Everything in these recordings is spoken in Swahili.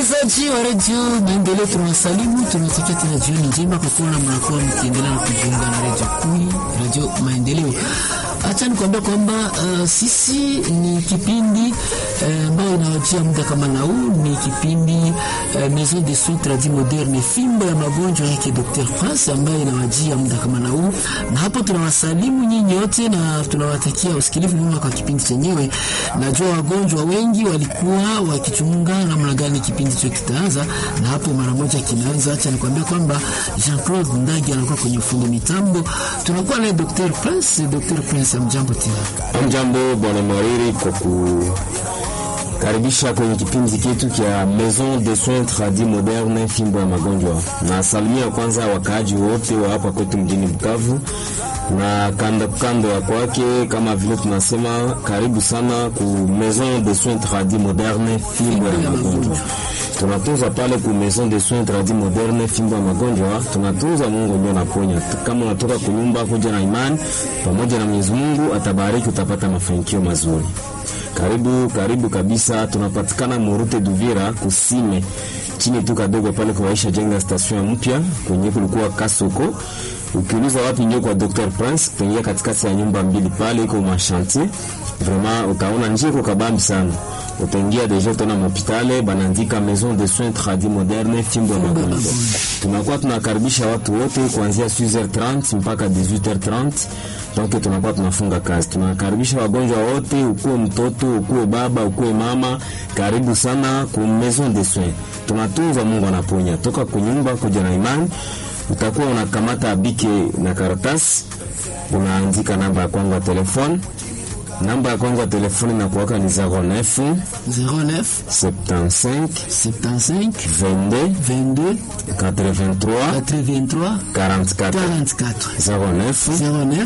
Wasikilizaji wa redio Maendeleo, tunawasalimu tunawatakia tena jioni njema kwa kuona mnakuwa mkiendelea na kujiunga na redio kui redio Maendeleo. Acha nikwambia kwamba uh, sisi ni kipindi ambayo uh, inawajia muda kama na huu. Ni kipindi uh, Maison de Soins Tradis Moderne, fimbo ya magonjwa yake Dr. Prince ambayo inawajia muda kama na huu, na hapo tunawasalimu nyinyi wote na tunawatakia usikilivu mwema kwa kipindi chenyewe. Najua wagonjwa wengi walikuwa wakichunga namna gani kipindi hicho kitaanza, na hapo mara moja kinaanza. Acha nikwambia kwamba Jean-Claude Ndagi anakuwa kwenye ufundi mitambo, tunakuwa naye Dr. Prince. Dr. Prince, amjambo tena. Mjambo bwana Mwariri, kwa kukaribisha kwenye kipindi chetu cha Maison de Soins Tradis Moderne, fimbo ya magonjwa. Na salimia kwanza wakaaji wote wa hapa kwetu mjini Bukavu na kando kando ya kwake, kama vile tunasema karibu sana ku Maison de Soins Tradis Moderne, fimbo ya magonjwa. Tunatunza pale ku Maison de Soins Tradis Moderne, fimbo ya magonjwa. Tunatunza, Mungu ndio anaponya. Kama unatoka kunyumba kuja na imani pamoja na Mwenyezi Mungu atabariki, utapata mafanikio mazuri. Karibu karibu kabisa, tunapatikana Murute Duvira kusime chini tu kadogo pale kwa Aisha jenga station mpya kwenye kulikuwa Kasoko. Ukiuliza wapi ndio kwa Dr. Prince, utaingia katikati ya nyumba mbili pale iko machantier. Vraiment utaona njia iko kabambi sana. Utaingia deja utaona mhopitale banaandika Maison de Soins Tradis Moderne fimbo ya magonjwa. Tunakuwa tunakaribisha watu wote kuanzia 6h30 mpaka 18h30. Donc tunakuwa tunafunga kazi. Tunakaribisha wagonjwa wote, ukuwe mtoto, ukuwe baba, ukuwe mama, karibu sana ku Maison de Soins. Tunatunza, Mungu anaponya. Toka kunyumba kuja na imani utakuwa unakamata bike na karatasi, unaandika namba ya kwangu ya telefone. Namba ya kwangu ya telefoni na kuwaka ni 09 09 75 75 22 22 83 83 44 44 09 09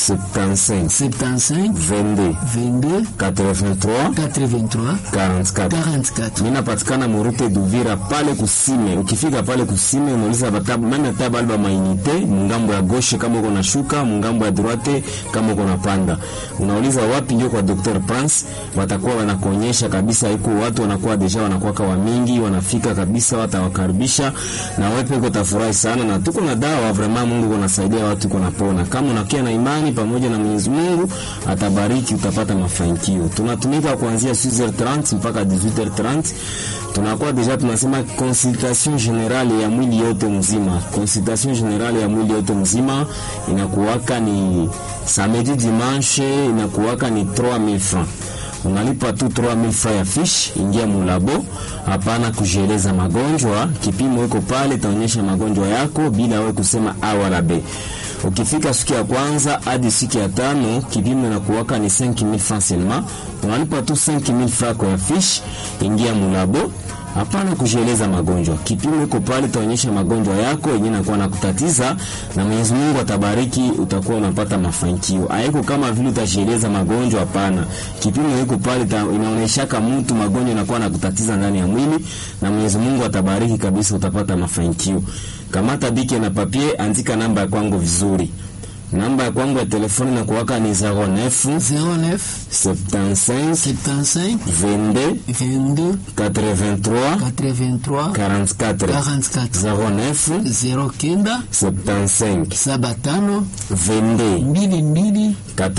75 75 22 22 83 83 44 44 Mina patikana Murute Duvira pale kusime. Ukifika pale kusime unauliza batabu meme tabu alba mainite mungambo ya gauche kama uko na shuka, mungambo ya droite kama uko na panda. Unauliza wapi ndio kwa Dr. Prince, watakuwa wanakuonyesha kabisa. Iko watu wanakuwa deja wanakuwa kwa mingi, wanafika kabisa, watawakaribisha na wewe pia utafurahi sana, na tuko na dawa vraiment. Mungu anasaidia watu kuna pona. Kama unakia na imani pamoja na Mwenyezi Mungu atabariki, utapata mafanikio. Tunatumika kuanzia 6h30 mpaka 18h30 tunakuwa deja tunasema consultation generale ya mwili yote mzima. Consultation generale ya mwili yote mzima inakuwaka ni samedi dimanche, inakuwaka ni 3000 francs. Unalipa tu 3000 francs ya fish, ingia mulabo. Hapana kujeleza magonjwa, kipimo iko pale, taonyesha magonjwa yako bila wewe kusema a wala b. Ukifika siku ya kwanza hadi siku ya tano kipimo inakuwaka ni 5000 francs seulement. Unalipa tu 5000 francs kwa fish, ingia mulabo. Hapana kujieleza magonjwa, kipimo iko pale, taonyesha magonjwa yako yenyewe nakuwa nakutatiza, na Mwenyezi Mungu atabariki, utakuwa unapata mafanikio. Haiko kama vile utajieleza magonjwa, hapana. Kipimo iko pale, inaonyeshaka mtu magonjwa yanakuwa nakutatiza ndani ya mwili, na Mwenyezi Mungu atabariki kabisa, utapata mafanikio. Kamata bike na papier, andika namba ya kwangu vizuri. Namba ya kwangu ya telefoni na kuwaka ni 09 09 75 75 22 22 83 83 44 44 09 09 75 75 22 mbili mbili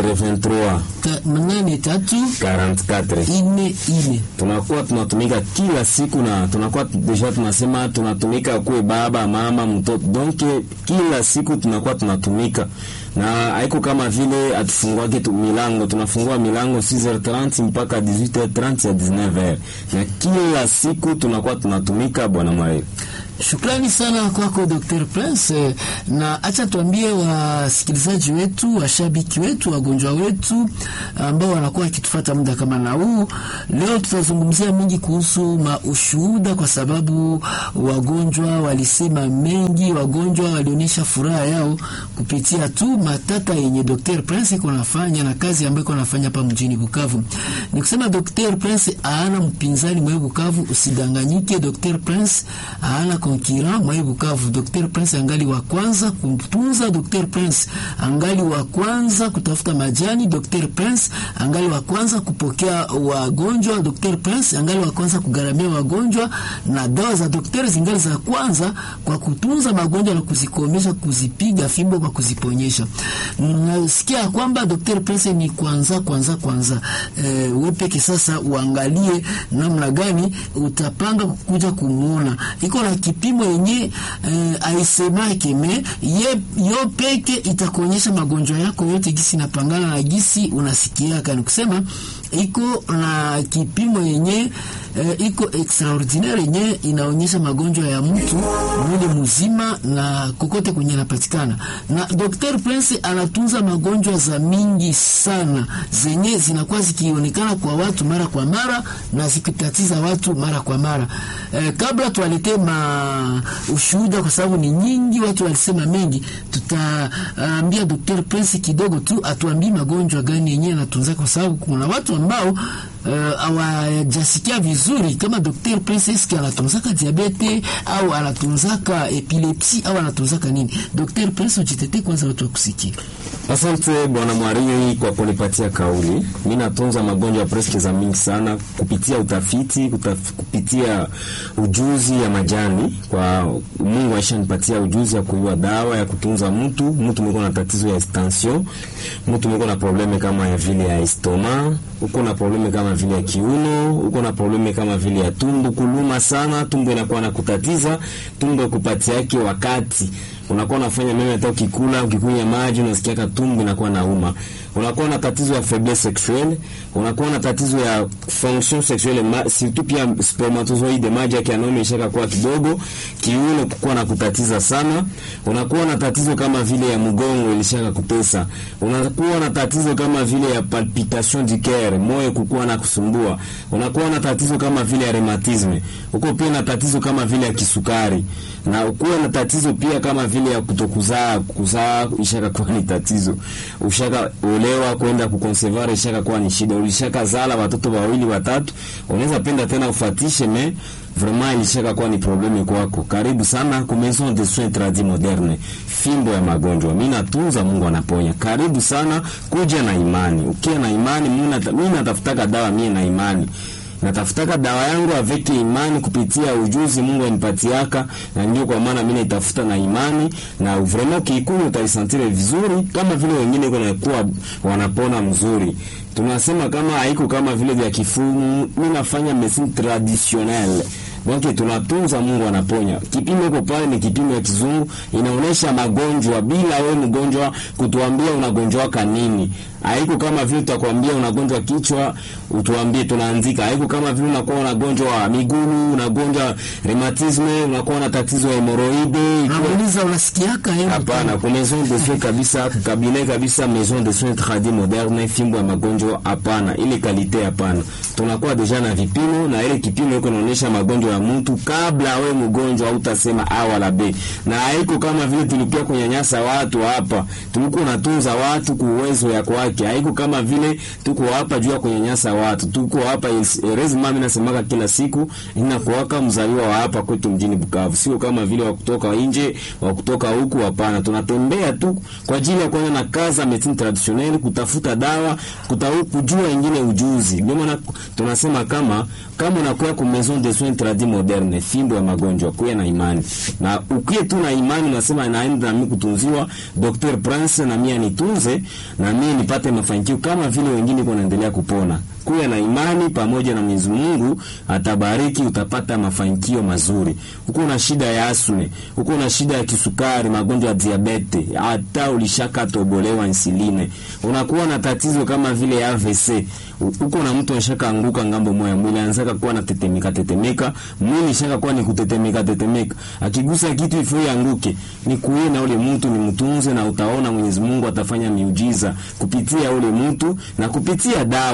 83 ta- nane tatu 44. ine ine. Tunakuwa tunatumika kila siku na tunakuwa deja tunasema tunatumika kuwe baba mama mtoto, donc kila siku tunakuwa tunatumika na haiko kama vile atufunguake tu milango, tunafungua milango 6h30 mpaka 18h30 ya 19h, na kila siku tunakuwa tunatumika bwana Mwaeli. Shukrani sana kwako Dr. Prince, na acha tuambie wasikilizaji wetu, washabiki wetu, wagonjwa wetu ambao wanakuwa wakitufuata muda kama na huu. Leo tutazungumzia mingi kuhusu maushuhuda, kwa sababu wagonjwa walisema mengi, wagonjwa walionyesha furaha yao kupitia tu matata yenye Dr. Prince iko nafanya na kazi ambayo iko nafanya hapa mjini Bukavu. Ni kusema Dr. Prince haana mpinzani mwe Bukavu, usidanganyike. Dr. Prince haana concurrent mwa Bukavu. Dr Prince angali wa kwanza kumtunza, Dr Prince angali wa kwanza kutafuta majani, Dr Prince angali wa kwanza kupokea wagonjwa, Dr Prince angali wa kwanza kugaramia wagonjwa, na dawa za daktari zingali za kwanza kwa kutunza magonjwa na kuzikomesha, kuzipiga fimbo kwa kuziponyesha. Nasikia kwamba Dr Prince ni kwanza kwanza kwanza. E, wewe peke sasa uangalie namna gani utapanga kuja kumuona. Iko na kipimo yenye e, aisemake me ye yo peke itakuonyesha magonjwa yako yote gisi napangana na gisi unasikia kani kusema iko na kipimo yenye e, iko extraordinaire yenye inaonyesha magonjwa ya mtu mwili mzima na kokote kwenye anapatikana. Na Dr. Prince anatunza magonjwa za mingi sana zenye zinakuwa zikionekana kwa watu mara kwa mara na zikitatiza watu mara kwa mara. E, kabla tuwaletee ma ushuhuda kwa sababu ni nyingi, watu walisema mengi, tutaambia Dr. Prince kidogo tu atuambie magonjwa gani yenye anatunza, kwa sababu kuna watu ambao hawajasikia uh, vizuri kama Dr. Prince eski anatunzaka diabete au anatunzaka epilepsi au anatunzaka nini. Dr. Prince, ujitetee kwanza, watu wakusikia. Asante bwana Mwarii kwa kunipatia kauli. Mi natunza magonjwa preske za mingi sana kupitia utafiti kutaf, kupitia ujuzi ya majani. Kwa Mungu aishanipatia ujuzi ya kujua dawa ya kutunza mtu. Mtu mwiko na tatizo ya tension, mtu mwiko na probleme kama ya vile ya estoma, uko na probleme kama vile ya kiuno, uko na probleme kama vile ya tumbo kuluma sana, tumbo inakuwa na kutatiza, tumbo kupatia yake wakati unakuwa unafanya meme hata ukikula ukikunywa maji unasikia tumbo inakuwa nauma. Unakuwa na tatizo ya faiblesse sexuelle, unakuwa na tatizo ya fonction sexuelle ma, surtout pia spermatozoide maji yake yanaume ishaka kuwa kidogo, kiuno kukuwa na kutatiza sana. Unakuwa na tatizo kama vile ya mgongo ilishaka kutesa. Unakuwa na tatizo kama vile ya palpitation du cœur, moyo kukuwa na kusumbua. Unakuwa na tatizo kama vile ya rheumatisme. Uko pia na tatizo kama vile ya kisukari. Na ukuwa na tatizo pia kama vile ya kutokuzaa, kuzaa ishaka kuwa ni tatizo. Ushaka olewa kwenda kukonservare ishaka kuwa ni shida. Ulishaka zala watoto wawili watatu, unaweza penda tena ufatishe me vraiment ilishaka kuwa ni probleme kwako. Karibu sana ku Maison de Soins Tradis Moderne, fimbo ya magonjwa. Mimi natunza, Mungu anaponya. Karibu sana, kuja na imani. Ukiwa na imani, mimi natafutaka dawa, mimi na imani natafutaka dawa yangu avec imani kupitia ujuzi Mungu anipatiaka, na ndio kwa maana mimi naitafuta na imani, na vraiment kiikunywa utaisantire vizuri kama vile wengine kuna kuwa wanapona mzuri. Tunasema kama haiko kama vile vya kifumu, mimi nafanya medicine traditionnelle donc tunatunza, Mungu anaponya. Kipimo iko pale, ni kipimo ya kizungu, inaonesha magonjwa bila wewe mgonjwa kutuambia unagonjwaka nini. Haiko kama vile tutakwambia unagonjwa kichwa utuambie tunaanzika. Haiko kama vile unakuwa unagonjwa wa miguu, unagonjwa rheumatisme, unakuwa na tatizo ya hemoroide. Nauliza unasikiaka hebu? Hapana, kwa maison de soins kabisa, cabinet kabisa, maison de soins tradis moderne, fimbo ya magonjwa hapana, ile kalite hapana. Tunakuwa deja na vipimo na ile kipimo iko inaonyesha magonjwa ya mtu kabla we mgonjwa utasema A wala B. Na haiko kama vile tulikuwa kunyanyasa watu hapa. Tulikuwa natunza watu kwa uwezo ya kwake. Haiko kama vile tuko hapa juu ya kunyanyasa watu. Tuko hapa erezi mami nasemaka kila siku inakuwaka mzaliwa wa hapa kwetu mjini Bukavu. Sio kama vile wa kutoka nje, wa kutoka huku hapana. Tunatembea tu kwa ajili ya kuona na kaza medicine traditionnelle, kutafuta dawa, kutafu kujua ingine ujuzi. Ndio maana tunasema kama kama unakuwa ku maison de soins tradis moderne, fimbo ya magonjwa, kuya na imani. Na ukie tu na imani unasema naenda na mimi kutunziwa Dr. Prince na mimi nitunze na mimi nipate mafanikio kama vile wengine wanaendelea kupona. Kuya na imani pamoja na Mwenyezi Mungu atabariki, utapata mafanikio mazuri. Uko na shida ya asme, uko na shida ya kisukari, magonjwa ya diabete, hata ulishaka tobolewa insuline, unakuwa na tatizo kama vile ya AVC, uko na mtu anashaka anguka ngambo moya, mwili anataka kuwa na tetemeka tetemeka, mwili shaka kuwa ni kutetemeka tetemeka, akigusa kitu ifo yanguke, ni kuye na ule mtu ni mtunze, na utaona Mwenyezi Mungu atafanya miujiza kupitia ule mtu na kupitia dawa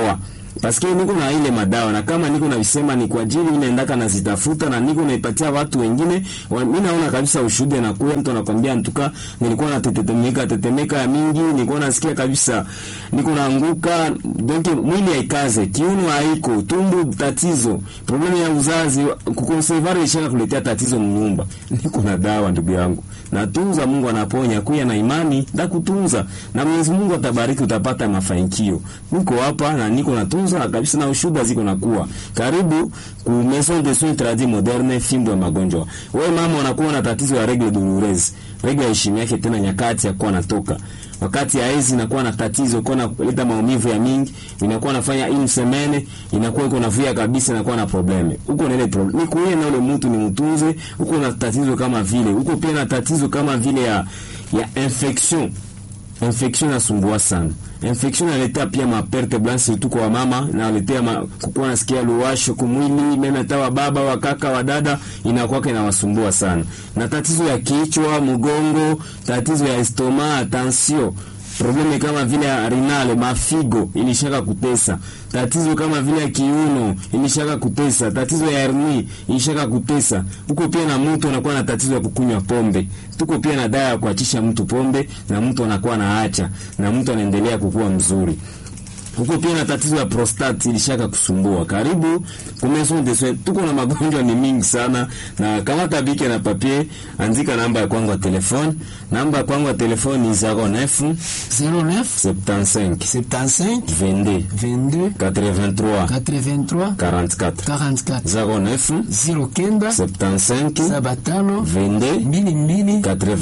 paske niko na ile madawa na kama niko navisema ni kwa ajili inaendaka nazitafuta na niko naipatia watu wengine. Mimi naona kabisa ushuhuda na kuya mtu anakwambia ntuka, nilikuwa natetemeka tetemeka ya mingi, nilikuwa nasikia kabisa niko naanguka, donc mwili haikaze, kiuno haiko, tumbo tatizo, problemu ya uzazi, kukonservare ishaka kuletea tatizo mnyumba. Niko na dawa ndugu yangu, natunza, Mungu anaponya, kuya na imani ndakutunza na Mwenyezi Mungu atabariki, utapata mafanikio. Niko hapa na niko natunza kabisa na ushuhuda ziko nakuwa karibu ku Maison de Soins Tradis Moderne, fimbo ya magonjwa. Wewe mama unakuwa na tatizo ya regle douloureuse, regle ya heshima yake tena nyakati ya kuwa natoka wakati ya hizi inakuwa na tatizo kwa na leta maumivu ya mingi, inakuwa nafanya une semaine, inakuwa iko navuya kabisa, inakuwa na probleme huko na ile problem ni kuye na ule mtu ni mtunze huko na tatizo kama vile huko, pia na tatizo kama vile ya ya infection infection nasumbua sana. Infection inaletea pia maperte blanche surtout kwa mama, inaletea ma, kukuwa nasikia luwasho kumwili, meme hata wa baba wa kaka wa dada inakuwa inawasumbua sana, na tatizo ya kichwa, mgongo, tatizo ya estoma, tension probleme kama vile ya renale mafigo ilishaka kutesa, tatizo kama vile ya kiuno ilishaka kutesa, tatizo ya hernia ilishaka kutesa. Huko pia na mtu anakuwa na tatizo ya kukunywa pombe, tuko pia na dawa ya kuachisha mtu pombe, na mtu anakuwa naacha, na mtu anaendelea kukua mzuri huko pia na tatizo ya prostate ilishaka kusumbua. Karibu ku Maison de Soins, tuko na magonjwa ni mingi sana, na kama tabike na papier, andika namba ya kwangu ya telefone. Namba ya kwangu ya telefone ni 09 09 75 75 22 22 83 83 44 44 09 09 75 75 22 mbili mbili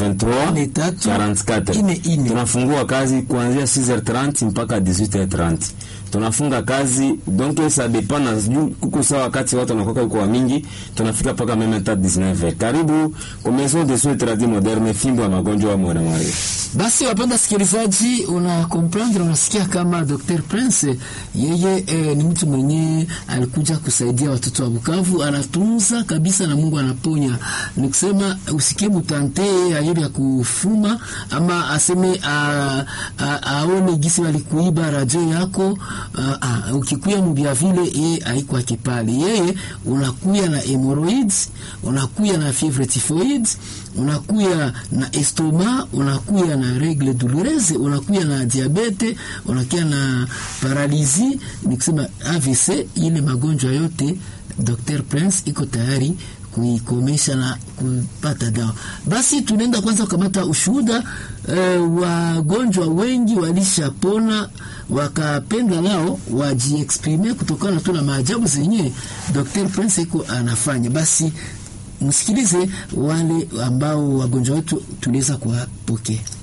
83 Ine tatu, 44. ine ine. Tunafungua kazi kuanzia 6h30 mpaka 18h30. Tunafunga kazi donc ça dépend na juu kuko sawa wakati watu wanakuwa kwa mingi, tunafika mpaka meme hata 19h. Karibu kwa Maison de Soins Tradis Moderne, fimbo ya magonjwa ya mwana Maria. Basi wapenda sikilizaji, una comprendre, unasikia kama Dr. Prince yeye eh, ni mtu mwenye alikuja kusaidia watoto wa Bukavu, anatunza kabisa na Mungu anaponya. Ni kusema usikie mutante ayeri ya kufuma ama aseme a, a, aone gisi walikuiba radio yako a, a, ukikuya mubia vile yeye aikwake pale, yeye unakuya na hemorrhoids, unakuya na fievre typhoid, unakuya na estoma, unakuya na regle douloureuse, unakuya na diabete, unakuya na paralizi, ni kusema AVC. Ile magonjwa yote Dr. Prince iko tayari kuikomesha na kupata dawa. Basi tunaenda kwanza kukamata ushuhuda. Eh, wagonjwa wengi walishapona wakapenda nao wajiexprime kutokana tu na maajabu zenye Dr. Prince iko anafanya. Basi msikilize wale ambao wagonjwa wetu tuliweza kuwapokea.